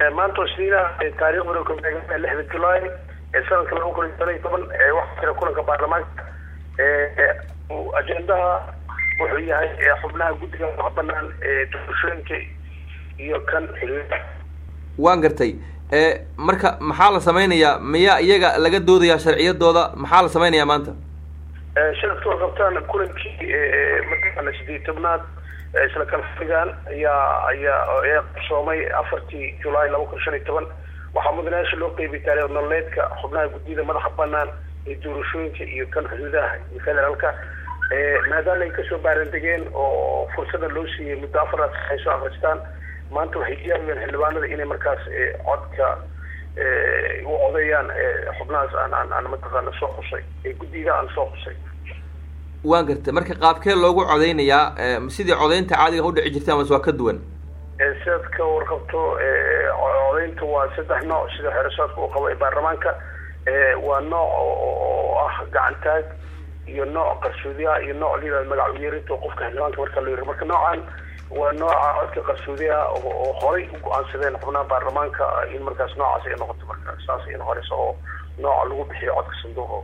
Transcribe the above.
maanta isniina taariikhduna ku beegan lixda julaay ee sanadka laba kun iyo toban iyo toban waxaa jira kulanka baarlamaanka ajendaha wuxuu yahay xubnaha guddiga wax banaan ee doorashooyinka iyo kan xiriirka waan gartay marka maxaa la sameynayaa miyaa iyaga laga doodayaa sharciyadooda maxaa la sameynayaa maanta sharafka warqabtaan kulankii mataqaana sideed tobnaad isla kalfigan ayaa ayaa ayaa qarsoomay afartii julaay laba kun shan iyo toban waxaa mudanayaasha loo qeybiyay taariikh nololeedka xubnaha guddiyada madaxa banaan ee doorashooyinka iyo kan xuduudaha iyo federaalka maadaama ay kasoo baarandegeen oo fursada loo siiyey muddo afaraad ay soo akristaan maanta waxay diyaariyeen xildhibaanada inay markaas codka u codeeyaan xubnahaas aan aan aan mataqaana soo xusay ee guddiga aan soo xusay waan gartay marka qaabkee loogu codeynayaa sidii codeynta caadiga udhici jirta amase waa ka duwan sidaad ka warqabto codeynta waa saddex nooc sida xeerasaadka uu qabo ee baarlamaanka waa nooc oo ah gacantaag iyo nooc qarsoodiyaha iyo nooc layihahdo magac uyeerinta oo qofka xildhibaanka marka loo yiri marka noocan waa nooca codka qarsoodiyaha oo horay u go-aansadeen xubnaha baarlamaanka in markaas noocaas ay noqoto marka saas ay noqonaysa oo nooca lagu bixiyo codka sanduuqa